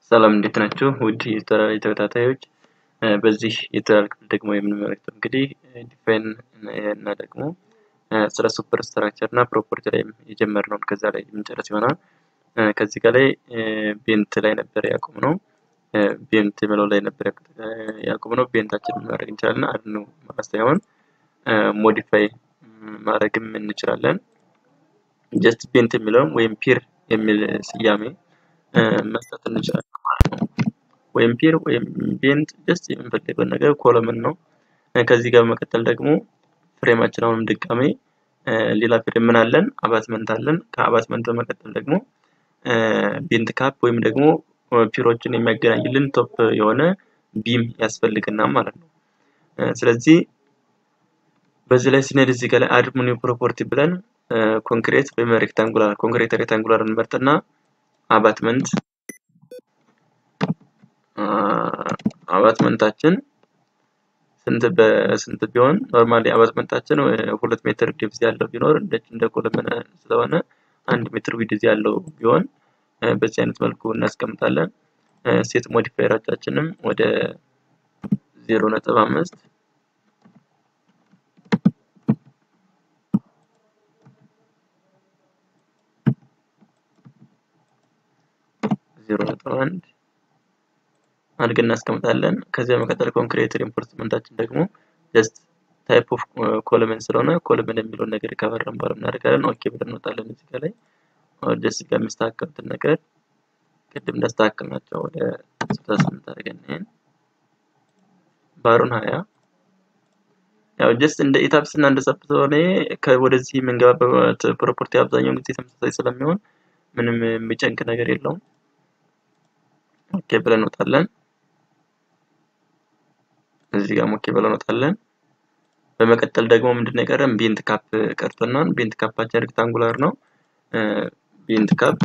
ሰላም እንዴት ናችሁ? ውድ የቱቶሪያል ተከታታዮች በዚህ የቱቶሪያል ክፍል ደግሞ የምንመለከተው እንግዲህ ዲፋይን እና ደግሞ ስለ ሱፐር ስትራክቸር እና ፕሮፐርቲ ላይ የጀመርነውን ከዛ ላይ የምንጨርስ ይሆናል። ከዚህ ጋር ላይ ቤንት ላይ ነበር ያቆምነው። ቤንት የሚለው ላይ ነበር ያቆምነው። ቤንታችንን ማድረግ እንችላለን። አድኑ ማለት ሳይሆን ሞዲፋይ ማድረግም እንችላለን። ጀስት ቤንት የሚለውን ወይም ፒር የሚል ስያሜ መስጠት እንችላለን ማለት ነው። ወይም ፒር ወይም ቤንት ጀስት የምንፈልገውን ነገር ኮለምን ነው። ከዚህ ጋር በመቀጠል ደግሞ ፍሬማችን አሁንም ድጋሜ ሌላ ፍሬም ምን አለን? አባትመንት አለን። ከአባትመንት በመቀጠል ደግሞ ቤንት ካፕ ወይም ደግሞ ፒሮችን የሚያገናኝልን ቶፕ የሆነ ቢም ያስፈልግናል ማለት ነው። ስለዚህ በዚህ ላይ ስንሄድ እዚህ ጋር ላይ አድ ኒው ፕሮፐርቲ ብለን ኮንክሪት ወይም ሬክታንጉላር ኮንክሪት ሬክታንጉላር እንመርጥና አባትመንት አባትመንታችን ስንት በስንት ቢሆን ኖርማሊ አባትመንታችን ሁለት ሜትር ዲፕዝ ያለው ቢኖር እንደች እንደ ኮለመነ ስለሆነ አንድ ሜትር ዊድዝ ያለው ቢሆን በዚህ አይነት መልኩ እናስቀምጣለን። ሴት ሞዲፋየራቻችንም ወደ ዜሮ ነጥብ አምስት ዜሮ ነጥብ አንድ አድርገን እናስቀምጣለን። ከዚያ በመቀጠል ኮንክሪት ሪንፎርስመንታችን ደግሞ ጀስት ታይፕ ኦፍ ኮለመን ስለሆነ ኮለመን የሚለውን ነገር ከበረን በኋላ እናደርጋለን። ኦኬ ብለን እንወጣለን። እዚህ ጋር ላይ ጀስት ጋር የሚስተካከሉትን ነገር ቅድም እንዳስተካከልናቸው ወደ ስልሳ ስምንት አድርገን ይሄን ባሩን ሀያ ያው ጀስት እንደ ኢታፕስ እና እንደ ሰብ ስለሆነ ወደዚህ የምንገባበት ፕሮፐርቲ አብዛኛውን ጊዜ ተመሳሳይ ስለሚሆን ምንም የሚጨንቅ ነገር የለውም። ኦኬ ብለን እንወጣለን። እዚህ ጋር ኦኬ ብለን እንወጣለን። በመቀጠል ደግሞ ምንድነው የቀረን? ቤንት ካፕ ቀርቶናል። ቤንት ካፓችን ሬክታንጉላር ነው። ቤንት ካፕ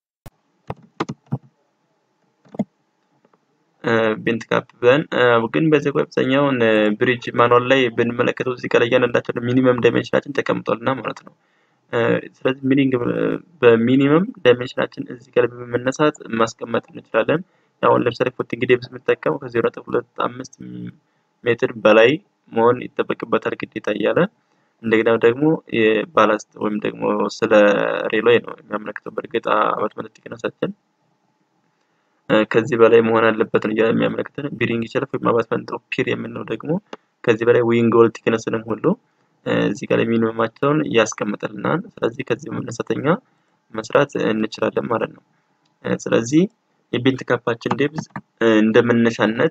ቤንት ካፕ ብለን ግን በዚህ አብዛኛውን ብሪጅ ማኑዋል ላይ ብንመለከተው እዚህ ጋር እያንዳንዳቸው ሚኒመም ዳይሜንሽናችን ተቀምጧልና ማለት ነው። ስለዚህ ሚኒንግ በሚኒመም ዳይሜንሽናችን እዚህ ጋር በመነሳት ማስቀመጥ እንችላለን። አሁን ለምሳሌ ፎቲንግ ዴፕዝ የምንጠቀመው ከዜሮ ነጥብ ሁለት አምስት ሜትር በላይ መሆን ይጠበቅበታል ግዴታ እያለ እንደገና ደግሞ የባላስት ወይም ደግሞ ስለ ሬልዌይ ነው የሚያመለክተው። በእርግጥ አባትመንት ቲክነሳችን ከዚህ በላይ መሆን አለበት ነው እያለ የሚያመለክተን። ቢሪንግ ሸልፍ ወይም አባትመንት ፒር የምንለው ደግሞ ከዚህ በላይ ዊንግ ወል ቲክነስንም ሁሉ እዚህ ጋር ሚኒመማቸውን ያስቀምጥልናል። ስለዚህ ከዚህ መነሳተኛ መስራት እንችላለን ማለት ነው። ስለዚህ የቤንት ካፓችን ዴፕዝ እንደ መነሻነት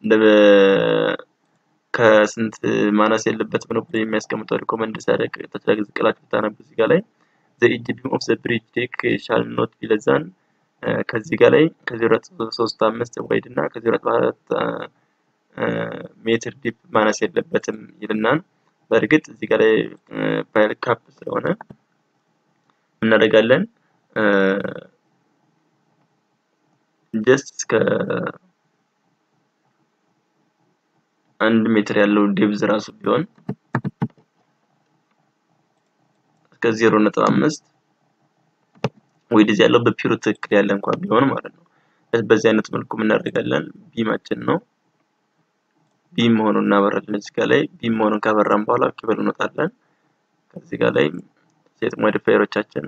ከስንት ማነስ የለበትም ነው ብሎ የሚያስቀምጠው ሪኮመንድ ሲያደርግ ተችላግ ዝቅላችሁ ብታነቡ እዚህ ጋር ላይ ዘ ኢጅ ቢም ኦፍ ዘ ብሪጅ ዴክ ሻል ኖት ቢለዛን ከዚህ ጋር ላይ ከዜሮ ነጥብ ሶስት አምስት ዋይድ እና ከዜሮ ነጥብ አራት ሜትር ዲፕ ማነስ የለበትም ይልናል። በእርግጥ እዚህ ጋር ላይ ፓይል ካፕ ስለሆነ እናደርጋለን ጀስት እስከ አንድ ሜትር ያለው ዴብዝ ራሱ ቢሆን እስከ ዜሮ ነጥብ አምስት ዊድዝ ያለው በፒሩ ትክክል ያለ እንኳን ቢሆን ማለት ነው። በዚህ አይነት መልኩ እናደርጋለን። ቢማችን ነው ቢም መሆኑን እናበራለን። እዚህ ጋር ላይ ቢም መሆኑን ካበራን በኋላ ኦኬ ብለን እንወጣለን። ከዚህ ጋር ላይ ሴት ሞዲፋየሮቻችን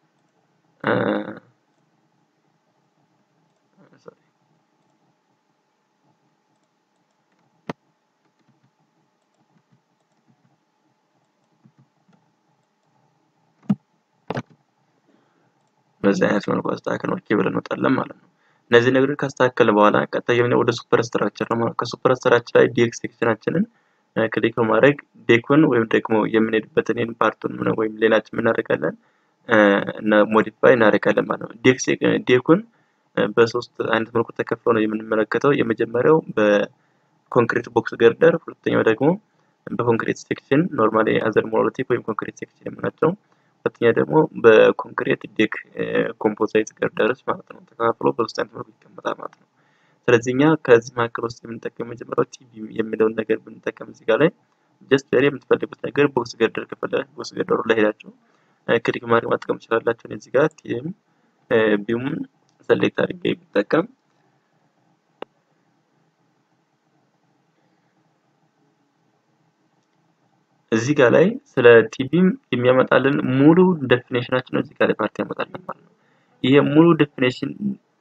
በዚህ አይነት መልኩ አስተካክለን ኦኬ ብለን እንወጣለን ማለት ነው። እነዚህ ነገሮች ካስተካከለ በኋላ ቀጣይ የምንሄደው ወደ ሱፐር ስትራክቸር ነው ማለት ከሱፐር ስትራክቸር ላይ ዴክ ሴክሽናችንን ክሊክ በማድረግ ዴኩን ወይም ደግሞ የምንሄድበትን ይህን ፓርቱን ወይም ሌላችን እናደርጋለን እና ሞዲፋይ እናደርጋለን ማለት ነው። ዴኩን በሶስት አይነት መልኩ ተከፍሎ ነው የምንመለከተው። የመጀመሪያው በኮንክሪት ቦክስ ገርደር፣ ሁለተኛው ደግሞ በኮንክሪት ሴክሽን ኖርማሊ አዘር ሞኖሊቲክ ወይም ኮንክሪት ሴክሽን የምናቸው ሁለተኛ ደግሞ በኮንክሪት ዴክ ኮምፖዛይት ገርደርስ ማለት ነው። ተከፋፍሎ በሶስት አይነት መልኩ ይቀመጣል ማለት ነው። ስለዚህ እኛ ከዚህ መካከል ውስጥ የምንጠቀም መጀመሪያው ቲቪ የሚለውን ነገር ብንጠቀም እዚህ ጋር ላይ ጀስት ቬሪ የምትፈልጉት ነገር ቦክስ ገርደር ከፈለጋችሁ ቦክስ ገርደሩ ላይ ሄዳችሁ ክሊክ ማድረግ ማጥቀም ትችላላችሁ። እዚህ ጋር ቲም ቢሙን ሰሌክት አድርጌ ብጠቀም እዚህ ጋር ላይ ስለ ቲቢም የሚያመጣልን ሙሉ ዴፊኔሽናችን ነው እዚህ ጋር ላይ ፓርቲ ያመጣልን ማለት ነው። ይሄ ሙሉ ዴፊኔሽን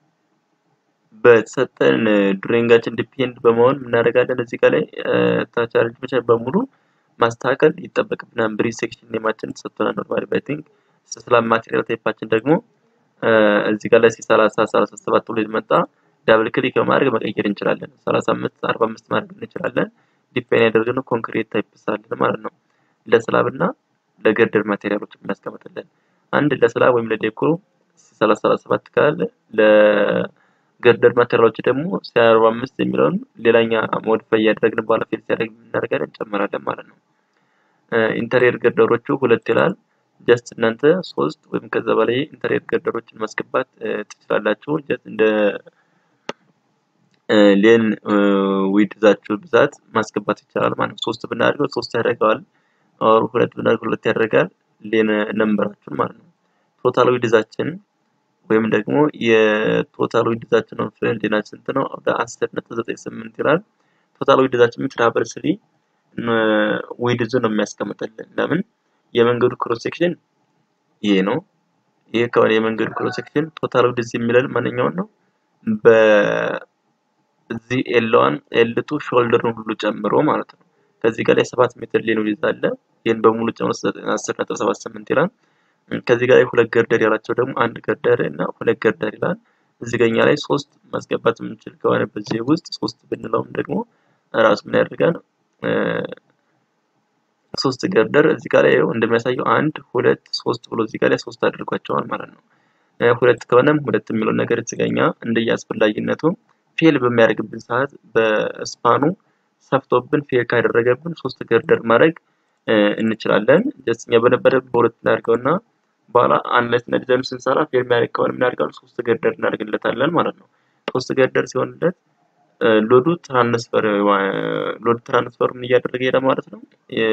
በተሰጠን ድሬንጋችን ዲፔንድ በመሆን እናደርጋለን እዚህ ጋር ላይ ታች አሬንጅመንት በሙሉ ማስተካከል ይጠበቅብናል። ብሪጅ ሴክሽን ኔማችን ተሰጥቶናል። ኖርማሊ ባይ ቲንክ ስላብ ማቴሪያል ታይፓችን ደግሞ እዚህ ጋር ላይ ሰላሳ ሰላሳ ሰባት ብሎ መጣ ዳብል ክሊክ በማድረግ መቀየር እንችላለን። ሰላሳ አምስት አርባ አምስት ማድረግ እንችላለን። ዲፔንድ ያደርግነው ኮንክሪት ታይፕ ሳለን ማለት ነው። ለስላብ እና ለገርደር ማቴሪያሎች የሚያስቀምጥልን አንድ ለስላብ ወይም ለዴኮር ሰላሳ ሰላሳ ሰባት ካለ ለገርደር ማቴሪያሎች ደግሞ አርባ አምስት የሚለውን ሌላኛ ሞዲፋይ እያደረግን በኋላ ፌል ሲያደርግ የምናደርጋለን እንጨምራለን ማለት ነው። ኢንተሪየር ገርደሮቹ ሁለት ይላል። ጀስት እናንተ ሶስት ወይም ከዛ በላይ ኢንተሪየር ገርደሮችን ማስገባት ትችላላችሁ። ጀስት እንደ ሌን ዊድዛችሁ ብዛት ማስገባት ይቻላል ማለት ነው። ሶስት ብናደርገው ሶስት ያደርገዋል። ኦር ሁለት ብናደርገው ሁለት ያደርጋል። ሌን ነምበራችሁን ማለት ነው። ቶታል ዊድዛችን ወይም ደግሞ የቶታል ዊድዛችን ነው ሌናችን ስንት ነው? ወደ አስር ነጥብ ዘጠኝ ስምንት ይላል። ቶታል ዊድዛችን ትራቨል ስሪ ዊድዙ ነው የሚያስቀምጥልን። ለምን የመንገዱ ክሮስ ሴክሽን ይሄ ነው። ይሄ ከሆነ የመንገዱ ክሮስ ሴክሽን ቶታል ዊድዝ የሚለን ማንኛውን ነው? በዚህ ኤልዋን ኤልቱ ሾልደሩን ሁሉ ጨምሮ ማለት ነው። ከዚህ ጋር ላይ ሰባት ሜትር ሌን ዊድዝ አለ። ይህን በሙሉ ጨምሮ አስር ነጥብ ሰባት ስምንት ይላል። ከዚህ ጋር ላይ ሁለት ገርደር ያላቸው ደግሞ አንድ ገርደር እና ሁለት ገርደር ይላል። እዚህ ጋር እኛ ላይ ሶስት ማስገባት የምንችል ከሆነ በዚህ ውስጥ ሶስት ብንለውም ደግሞ ራሱ ምን ያደርጋል? ሶስት ገርደር እዚህ ጋር ላይ እንደሚያሳየው አንድ ሁለት ሶስት ብሎ እዚህ ጋር ላይ ሶስት አድርጓቸዋል ማለት ነው። ሁለት ከሆነም ሁለት የሚለው ነገር እዚህ ጋር እኛ እንደየአስፈላጊነቱ ፌል በሚያደርግብን ሰዓት በስፓኑ ሰፍቶብን ፌል ካደረገብን ሶስት ገርደር ማድረግ እንችላለን። ጀስት እኛ በነበረ በሁለት እናድርገውና በኋላ አንለት እና ዲዛይኑ ስንሰራ ፌል የሚያደርግ ከሆነ የምናደርገው ሶስት ገርደር እናደርግለታለን ማለት ነው። ሶስት ገርደር ሲሆንለት ሎዱ ትራንስፈር ሎድ ትራንስፈር ምን እያደረገ ሄደ ማለት ነው።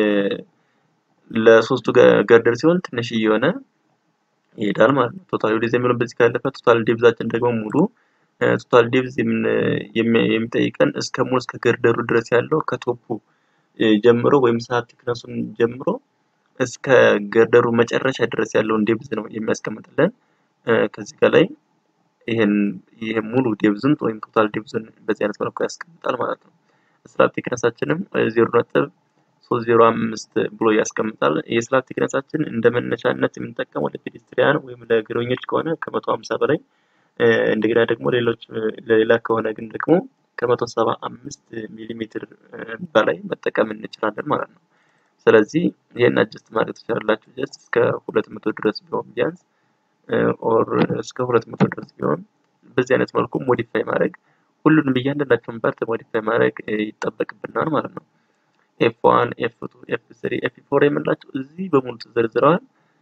ለሶስቱ ገርደር ሲሆን ትንሽ እየሆነ ይሄዳል ማለት ነው። ቶታል ዲቭዝ የሚለው በዚህ ካለፈ ቶታል ዲቭዛችን ደግሞ ሙሉ ቶታል ዲቭዝ የሚጠይቀን እስከ ሙሉ እስከ ገርደሩ ድረስ ያለው ከቶፑ ጀምሮ ወይም ሰዓት ቲክነሱን ጀምሮ እስከ ገርደሩ መጨረሻ ድረስ ያለውን ዴብዝ ነው የሚያስቀምጥልን። ከዚህ ጋር ላይ ይሄን ይሄ ሙሉ ዴብዝን ወይም ቶታል ዴብዝን በዚህ አይነት መልኩ ያስቀምጣል ማለት ነው። ስላብ ቲክነሳችንም ዜሮ ነጥብ ሶስት ዜሮ አምስት ብሎ ያስቀምጣል። የስላብ ቲክነሳችን እንደ መነሻነት የምንጠቀመው ለፔዴስትሪያን ወይም ለእግረኞች ከሆነ ከመቶ ሀምሳ በላይ እንደገና ደግሞ ሌሎች ለሌላ ከሆነ ግን ደግሞ ከመቶ ሰባ አምስት ሚሊ ሜትር በላይ መጠቀም እንችላለን ማለት ነው። ስለዚህ ይህን አጀስት ማድረግ ትችላላችሁ። ጀስት እስከ ሁለት መቶ ድረስ ቢሆን ቢያንስ ኦር እስከ ሁለት መቶ ድረስ ቢሆን በዚህ አይነት መልኩ ሞዲፋይ ማድረግ ሁሉንም እያንዳንዳቸውን ፓርት ሞዲፋይ ማድረግ ይጠበቅብናል ማለት ነው። ኤፍ ዋን፣ ኤፍ ቱ፣ ኤፍ ስሪ፣ ኤፍ ፎር የምንላቸው እዚህ በሙሉ ተዘርዝረዋል።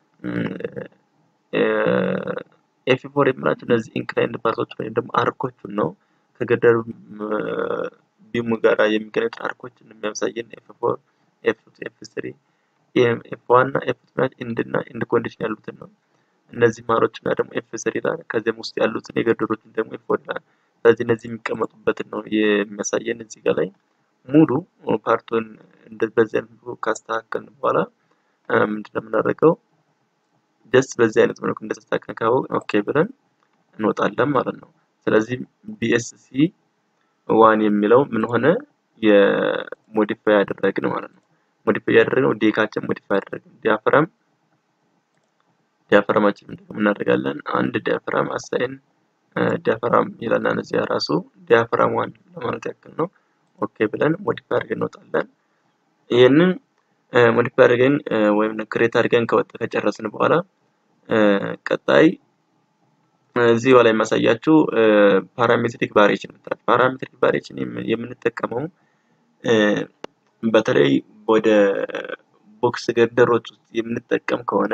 ኤፍ ፎር የምንላቸው እነዚህ ኢንክላይንድ ፓርቶች ወይም ደግሞ አርኮቹን ነው ከገደር ቢሙ ጋር የሚገናኙት አርኮችን የሚያሳየን ኤፍ ፎር፣ ኤፍ ቱ፣ ኤፍ ስሪ፣ ኤፍ ዋን እና ኤፍ ቱ ኢንድ እና ኢንድ ኮንዲሽን ያሉትን ነው። እነዚህ ማሮች እና ደግሞ ኤፍ ስሪ ይላል። ከዚያም ውስጥ ያሉትን የገደሮችን ደግሞ ኤፍ ፎር ይላል። ስለዚህ እነዚህ የሚቀመጡበትን ነው የሚያሳየን እዚህ ጋር ላይ ሙሉ ፓርቱን በዚህ አይነት መልኩ ካስተካከልን በኋላ ምንድነው የምናደርገው? ጀስት በዚህ አይነት መልኩ እንደተስተካከልን ካወቅን ኦኬ ብለን እንወጣለን ማለት ነው። ስለዚህ ቢኤስሲ ዋን የሚለው ምን ሆነ? የሞዲፋይ ያደረግን ማለት ነው። ሞዲፋይ ያደረግነው ዴካችን ሞዲፋይ ያደረግን ዲያፍራም ዲያፍራማችን ምንድነው እናደርጋለን? አንድ ዲያፍራም አሳይን ዲያፍራም ይላልና እነዚያ ራሱ ዲያፍራም ዋን ለማለት ያክል ነው። ኦኬ ብለን ሞዲፋይ አድርገን እንወጣለን። ይህንን ሞዲፋይ አድርገን ወይም ክሬት አድርገን ከወጣ ከጨረስን በኋላ ቀጣይ እዚህ ላይ የማሳያችሁ ፓራሜትሪክ ቫሪዬሽን ምትላል። ፓራሜትሪክ ቫሪዬሽን የምንጠቀመው በተለይ ወደ ቦክስ ገርደሮች ውስጥ የምንጠቀም ከሆነ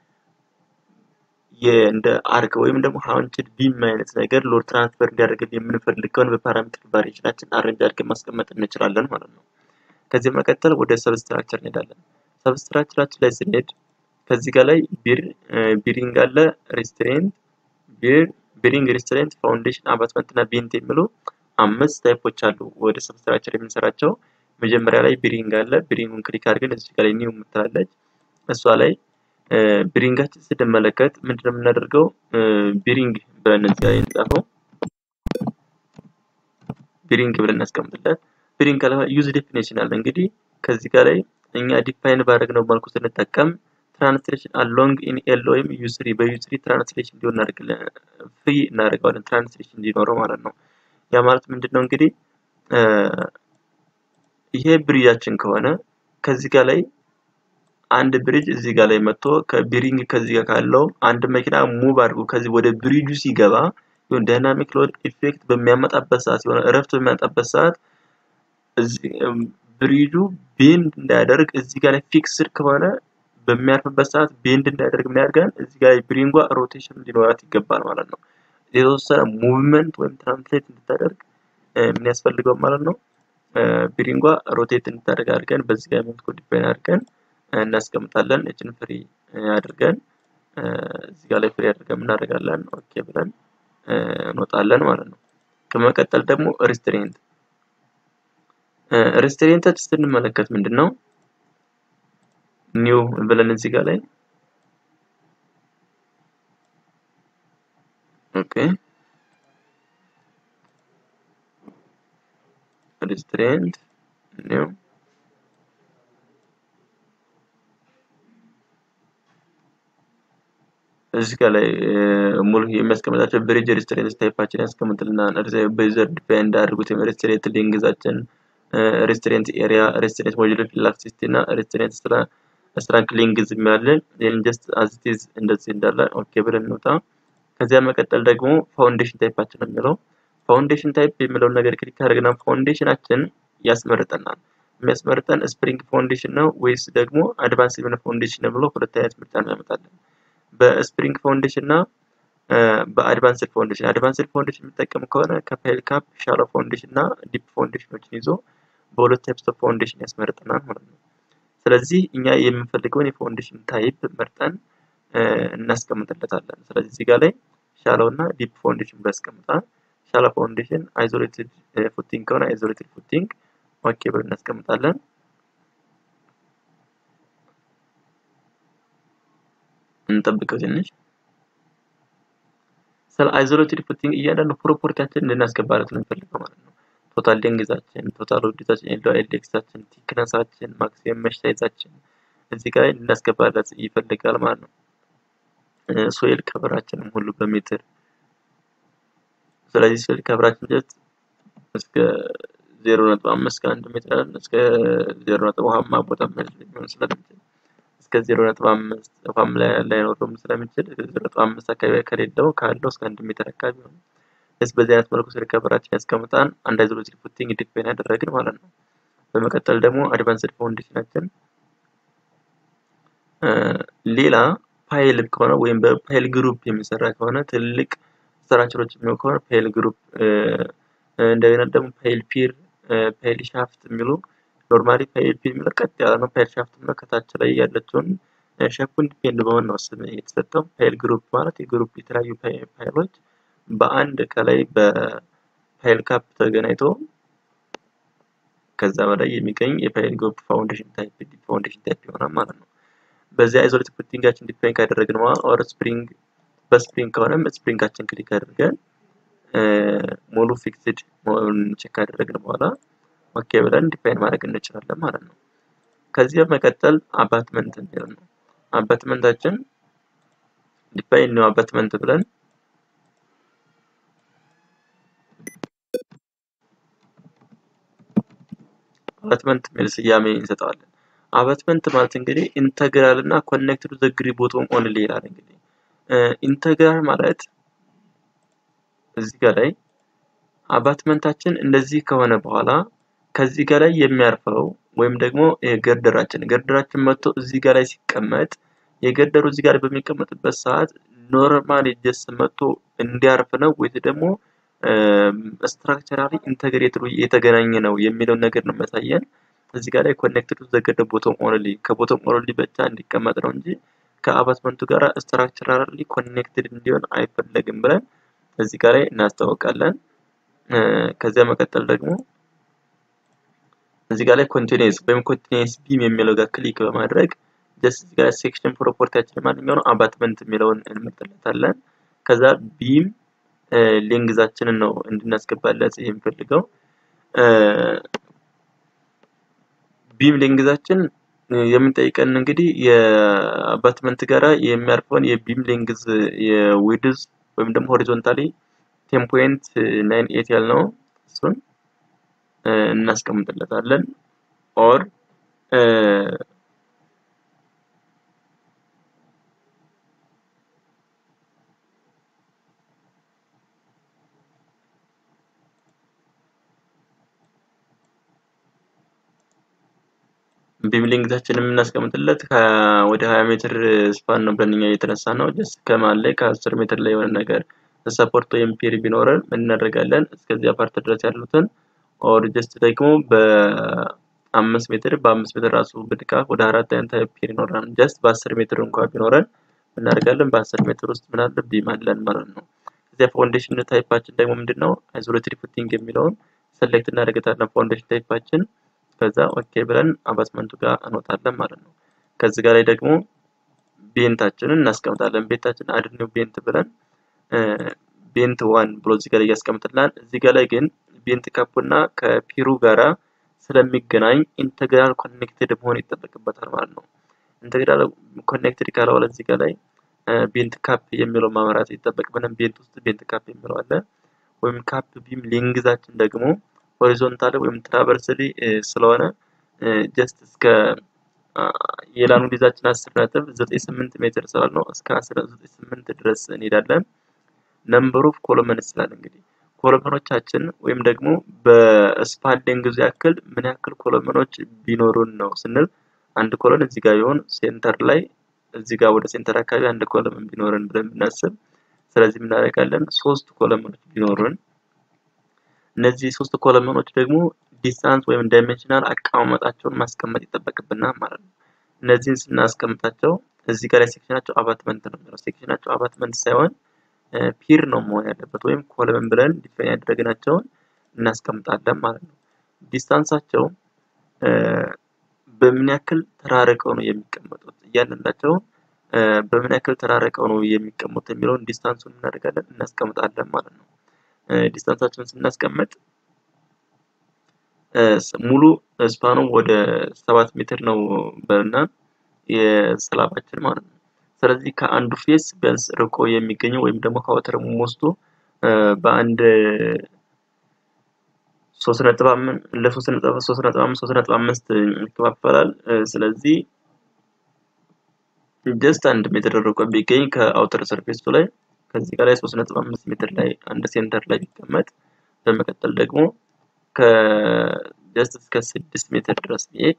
እንደ አርክ ወይም ደግሞ ሀውንችድ ቢም አይነት ነገር ሎድ ትራንስፈር እንዲያደርግልን የምንፈልግ ከሆነ በፓራሜትሪክ ቫሪዬሽናችን አሬንጅ አድርገን ማስቀመጥ እንችላለን ማለት ነው። ከዚህ መቀጠል ወደ ሰብስትራክቸር እንሄዳለን። ሰብስትራክቸራችን ላይ ስንሄድ ከዚህ ጋር ላይ ቢር ቢሪንግ አለ፣ ሪስትሬንት ቢር ቢሪንግ፣ ሪስትሬንት፣ ፋውንዴሽን፣ አባትመንት እና ቢንት የሚሉ አምስት ታይፖች አሉ ወደ ሰብስትራክቸር የምንሰራቸው። መጀመሪያ ላይ ቢሪንግ አለ። ቢሪንጉን ክሊክ አድርገን እዚህ ጋር ላይ ኒው የምትላለች እሷ ላይ ቢሪንጋችን ስንመለከት ምንድነው የምናደርገው? ቢሪንግ ብለን እዚህ ላይ እንጻፈው። ቢሪንግ ብለን እናስቀምጥለት። ቢሪንግ ካለ ዩዝ ዴፊኔሽን አለ። እንግዲህ ከዚህ ጋር ላይ እኛ ዲፋይን ባደረግነው መልኩ ስንጠቀም ትራንስሌሽን አሎንግ ኢን ኤል ወይም ዩስሪ በዩስሪ ትራንስሌሽን እንዲሆን እናደርግለን ፍሪ እናደርገዋለን ትራንስሌሽን እንዲኖረው ማለት ነው። ያ ማለት ምንድን ነው እንግዲህ ይሄ ብሪጃችን ከሆነ ከዚህ ጋር ላይ አንድ ብሪጅ እዚህ ጋር ላይ መጥቶ ከቢሪንግ ከዚህ ጋር ካለው አንድ መኪና ሙቭ አድርጎ ከዚህ ወደ ብሪጁ ሲገባ ይሁን ዳይናሚክ ሎድ ኢፌክት በሚያመጣበት ሰዓት የሆነ እረፍት በሚያመጣበት ሰዓት ብሪጁ ቤንድ እንዳያደርግ እዚህ ጋር ላይ ፊክስድ ከሆነ በሚያርፍበት ሰዓት ቤንድ እንዳያደርግ ምን ያደርጋል? እዚህ ጋር ብሪንጓ ሮቴሽን ሊኖራት ይገባል ማለት ነው። የተወሰነ ሙቭመንት ወይም ትራንስሌት እንድታደርግ ምን ያስፈልገው ማለት ነው። ብሪንጓ ሮቴት እንድታደርግ አድርገን በዚህ ጋር መልኩ ዲፋይን አድርገን እናስቀምጣለን። እችን ፍሪ አድርገን እዚህ ጋር ላይ ፍሪ አድርገን እናደርጋለን። ኦኬ ብለን እንወጣለን ማለት ነው። ከመቀጠል ደግሞ ሪስትሬንት ሪስትሬንቶች ስንመለከት ምንድን ነው ኒው ብለን እዚህ ጋር ላይ ኦኬ ሪስትሬንት ኒው እዚህ ጋር ላይ ሙሉ የሚያስቀምጣቸው ብሪጅ ሪስትሬንት ታይፓችን ያስቀምጥልናል። በዩዘር ዲፋይን እንዳደርጉት ሪስትሬንት ሊንግዛችን ሬስቶሬንት ኤሪያ ሬስቶሬንት ሞጁላር ኢላስቲሲቲ እና ሬስቶሬንት ስትራንግ ሊንግዝ የሚያለን ይህን ጀስት አዚቲዝ እንደዚህ እንዳለ ኦኬ ብለን እንውጣ። ከዚያ መቀጠል ደግሞ ፋውንዴሽን ታይፓችን ነው የሚለው ፋውንዴሽን ታይፕ የሚለውን ነገር ክሊክ አድርገና ፋውንዴሽናችን ያስመርጠናል። የሚያስመርጠን ስፕሪንግ ፋውንዴሽን ነው ወይስ ደግሞ አድቫንስ የሆነ ፋውንዴሽን ነው ብሎ ሁለት አይነት ምርጫ ነው ያመጣለን። በስፕሪንግ ፋውንዴሽን እና በአድቫንስድ ፋውንዴሽን አድቫንስድ ፋውንዴሽን የሚጠቀም ከሆነ ከፋይል ካፕ ሻሎ ፋውንዴሽን እና ዲፕ ፋውንዴሽኖችን ይዞ በሁለት ታይፕስ ኦፍ ፋውንዴሽን ያስመርጠናል ማለት ነው። ስለዚህ እኛ የምንፈልገውን የፋውንዴሽን ታይፕ መርጠን እናስቀምጥለታለን። ስለዚህ እዚህ ጋር ላይ ሻሎ እና ዲፕ ፋውንዴሽን ብሎ ያስቀምጣል። ሻሎ ፋውንዴሽን አይዞሌትድ ፉቲንግ ከሆነ አይዞሌትድ ፉቲንግ ኦኬ ብሎ እናስቀምጣለን። እንጠብቀው ትንሽ ስለ አይዞሌትድ ፉቲንግ እያንዳንዱ ፕሮፐርቲያችን እንድናስገባለት ነው የሚፈልገው ማለት ነው። ቶታል ሌንግዛችን፣ ቶታል ውድታችን፣ ኤልዶ ኤልዴክሳችን፣ ቲክነሳችን፣ ማክሲመም መሽ ሳይዛችን እዚህ ጋር እንድናስገባለት ይፈልጋል ማለት ነው። ሶይል ከቨራችንም ሁሉ በሜትር ስለዚህ ሶይል ከቨራችን ጀስት እስከ ዜሮ ነጥብ አምስት ከአንድ ሜትር አለን እስከ ዜሮ ነጥብ ውሃማ ቦታ ሊሆን ስለሚችል እስከ ዜሮ ነጥብ አምስት ውሃም ላይ ላይኖረውም ስለሚችል ዜሮ ነጥብ አምስት አካባቢ ከሌለው ካለው እስከ አንድ ሜትር አካባቢ ነው። ስ በዚህ አይነት መልኩ ስለ ከቨራችን ያስቀምጣን አንድ አይዞሌትድ ፉቲንግ ዲፋይን ያደረግን ማለት ነው። በመቀጠል ደግሞ አድቫንስድ ፋውንዴሽናችን ሌላ ፓይል ከሆነ ወይም በፓይል ግሩፕ የሚሰራ ከሆነ ትልቅ ስትራክቸሮች የሚሆን ከሆነ ፓይል ግሩፕ እንደገና ደግሞ ፓይል ፒር ፓይል ሻፍት የሚሉ ኖርማሊ ፓይል ፒር የሚለው ቀጥ ያለ ነው። ፓይል ሻፍት የሚለው ከታች ላይ ያለችውን ሸፑን ዲፔንድ በሆን ነው ስም የተሰጠው። ፓይል ግሩፕ ማለት የግሩፕ የተለያዩ ፓይሎች በአንድ ከላይ በፓይል ካፕ ተገናኝቶ ከዛ በላይ የሚገኝ የፓይል ግሩፕ ፋውንዴሽን ታይፕ ፋውንዴሽን ታይፕ ይሆናል ማለት ነው። በዚህ አይዞሌትድ ፉቲንጋችን ዲፋይን ካደረግን በኋላ ኦር ስፕሪንግ በስፕሪንግ ከሆነም ስፕሪንጋችን ክሊክ አድርገን ሙሉ ፊክስድ መሆኑን ቼክ ካደረግን በኋላ ኦኬ ብለን ዲፋይን ማድረግ እንችላለን ማለት ነው። ከዚህ በመቀጠል አባትመንት የሚለው ነው። አባትመንታችን ዲፋይን ነው አባትመንት ብለን አባትመንት የሚል ስያሜ እንሰጠዋለን። አባትመንት ማለት እንግዲህ ኢንተግራል እና ኮኔክትድ ዘ ግሪ ቦቶም ኦንሊ ይላል። እንግዲህ ኢንተግራል ማለት እዚህ ጋር ላይ አባትመንታችን እንደዚህ ከሆነ በኋላ ከዚህ ጋር ላይ የሚያርፈው ወይም ደግሞ ገርደራችን ገርደራችን መጥቶ እዚህ ጋር ላይ ሲቀመጥ የገርደሩ እዚህ ጋር በሚቀመጥበት ሰዓት ኖርማሊ ጀስት መጥቶ እንዲያርፍ ነው ወይስ ደግሞ ስትራክቸራሊ ኢንተግሬትድ የተገናኘ ነው የሚለውን ነገር ነው የሚያሳየን። እዚህ ጋር ላይ ኮኔክትድ ዘገደ ቦቶም ኦንሊ ከቦቶም ኦንሊ ብቻ እንዲቀመጥ ነው እንጂ ከአባትመንቱ ጋር ስትራክቸራሊ ኮኔክትድ እንዲሆን አይፈለግም ብለን እዚህ ጋር ላይ እናስታውቃለን። ከዚያ መቀጠል ደግሞ እዚህ ጋር ላይ ኮንቲኒየስ ወይም ኮንቲኒየስ ቢም የሚለው ጋር ክሊክ በማድረግ ጀስት እዚህ ጋር ሴክሽን ፕሮፐርቲያችን ማንኛው ነው አባትመንት የሚለውን እንመርጥለታለን። ከዛ ቢም ሌንግዛችንን ነው እንድናስገባለት የምፈልገው። ቢም ሌንግዛችን የምንጠይቀን እንግዲህ የአባትመንት ጋራ የሚያርፈውን የቢም ሌንግዝ የዊድዝ ወይም ደግሞ ሆሪዞንታሊ ቴን ፖይንት ናይን ኤት ያልነው እሱን እናስቀምጥለታለን ኦር ቢም ሌንግዛችንን የምናስቀምጥለት ወደ 20 ሜትር ስፓን ነው ብለን እኛ እየተነሳ ነው። ጀስት ከመሀል ላይ ከ10 ሜትር ላይ የሆነ ነገር ሰፖርት ወይም ፒር ቢኖረን ምን እናደርጋለን? እስከዚያ ፓርት ድረስ ያሉትን ኦር ጀስት ደግሞ በአምስት ሜትር በአምስት ሜትር ራሱ ብድቃፍ ወደ አራት አይነት ፒር ይኖረናል። ጀስት በአስር ሜትር እንኳ ቢኖረን እናደርጋለን በአስር ሜትር ውስጥ ምን አለ ቢም አለን ማለት ነው። እዚያ ፋውንዴሽን ታይፓችን ደግሞ ምንድን ነው? አይዞሌትድ ፉቲንግ የሚለውን ሰሌክት እናደርግታለን ፋውንዴሽን ታይፓችን ከዛ ኦኬ ብለን አባትመንቱ ጋር እንወጣለን ማለት ነው። ከዚህ ጋር ላይ ደግሞ ቤንታችንን እናስቀምጣለን። ቤንታችን አድኒው ቤንት ብለን ቤንት ዋን ብሎ እዚህ ጋር እያስቀምጥልናል። እዚህ ጋር ላይ ግን ቤንት ካፑ እና ከፒሩ ጋራ ስለሚገናኝ ኢንተግራል ኮኔክትድ መሆን ይጠበቅበታል ማለት ነው። ኢንተግራል ኮኔክትድ ካለዋለ እዚህ ጋር ላይ ቤንት ካፕ የሚለው ማምራት ይጠበቅብናል። ቤንት ውስጥ ቤንት ካፕ የሚለው አለ። ወይም ካፕ ቢም ሌንግዛችን ደግሞ ሆሪዞንታል ወይም ትራቨርስሊ ስለሆነ ጀስት እስከ የላኑ ዲዛችን አስር ነጥብ ዘጠኝ ስምንት ሜትር ስላል ነው እስከ አስራ ዘጠኝ ስምንት ድረስ እንሄዳለን። ነምበር ኦፍ ኮሎመን ስላል እንግዲህ ኮሎመኖቻችን ወይም ደግሞ በስፓን ሌንግዙ ያክል ምን ያክል ኮሎመኖች ቢኖሩን ነው ስንል አንድ ኮሎን እዚህ ጋር ቢሆን ሴንተር ላይ እዚህ ጋር ወደ ሴንተር አካባቢ አንድ ኮሎመን ቢኖረን ብለን ብናስብ ስለዚህ እናደርጋለን ሶስት ኮሎመኖች ቢኖሩን እነዚህ ሶስት ኮለመኖች ደግሞ ዲስታንስ ወይም ዳይሜንሽናል አቀማመጣቸውን ማስቀመጥ ይጠበቅብናል ማለት ነው። እነዚህን ስናስቀምጣቸው እዚህ ጋር ላይ ሴክሽናቸው አባትመንት ነው የሚለው ሴክሽናቸው አባትመንት ሳይሆን ፒር ነው መሆን ያለበት ወይም ኮለመን ብለን ዲፋይን ያደረግናቸውን እናስቀምጣለን ማለት ነው። ዲስታንሳቸው በምን ያክል ተራርቀው ነው የሚቀመጡት እያንዳንዳቸው በምን ያክል ተራርቀው ነው የሚቀመጡት የሚለውን ዲስታንሱን እናደርጋለን እናስቀምጣለን ማለት ነው። ዲስታንሳችንን ስናስቀምጥ ሙሉ ስፓኑ ወደ ሰባት ሜትር ነው በና የስላባችን ማለት ነው። ስለዚህ ከአንዱ ፌስ ቢያንስ ርቆ የሚገኘው ወይም ደግሞ ከወተር ሞስቱ በአንድ ሶስት ነጥብ አምስት ለሶስት ነጥብ ሶስት ነጥብ አምስት ሶስት ነጥብ አምስት ይከፋፈላል። ስለዚህ ጀስት አንድ ሜትር ርቆ ቢገኝ ከአውተር ሰርፌሱ ላይ ከዚህ ጋር ላይ 3.5 ሜትር ላይ አንድ ሴንተር ላይ ቢቀመጥ በመቀጠል ደግሞ ከጀስት እስከ 6 ሜትር ድረስ ቢሄድ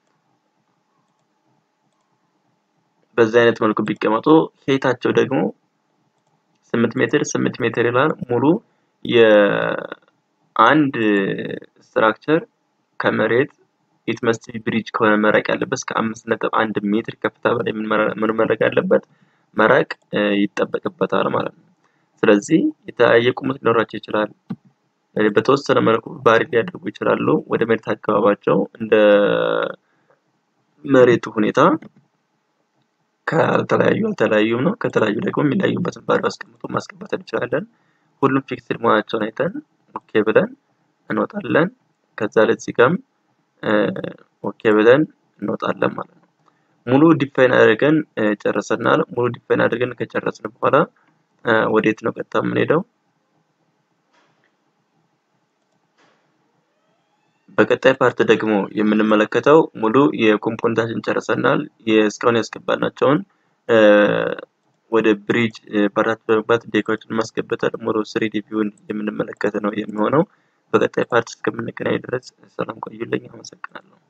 በዚህ አይነት መልኩ ቢቀመጡ ሄታቸው ደግሞ 8 ሜትር 8 ሜትር ይላል። ሙሉ የአንድ ስትራክቸር ከመሬት ኢት መስት ቢ ብሪጅ ከሆነ መራቅ ያለበት እስከ 5.1 ሜትር ከፍታ በላይ ምን መረቅ ያለበት መራቅ ይጠበቅበታል ማለት ነው። ስለዚህ የተለያየ ቁመት ሊኖራቸው ይችላል። በተወሰነ መልኩ ባሪ ሊያደርጉ ይችላሉ። ወደ መሬት አካባቢያቸው እንደ መሬቱ ሁኔታ ከተለያዩ አልተለያዩም ነው። ከተለያዩ ደግሞ የሚለያዩበትን ባሪ አስቀምጦ ማስቀመጥ እንችላለን። ሁሉም ፊክስድ መሆናቸውን አይተን ኦኬ ብለን እንወጣለን። ከዛ ለዚህ ጋርም ኦኬ ብለን እንወጣለን ማለት ነው። ሙሉ ዲፋይን አድርገን ጨርሰናል። ሙሉ ዲፋይን አድርገን ከጨረስን በኋላ ወዴት ነው ቀጥታ የምንሄደው? በቀጣይ ፓርት ደግሞ የምንመለከተው ሙሉ የኮምፖነንታችን ጨርሰናል። እስካሁን ያስገባናቸውን ወደ ብሪጅ ፓርት በመግባት ዴኮችን ማስገበታል ሙሉ ስሪዲ ቪውን የምንመለከት ነው የሚሆነው። በቀጣይ ፓርት እስከምንገናኝ ድረስ ሰላም ቆዩልኝ። አመሰግናለሁ።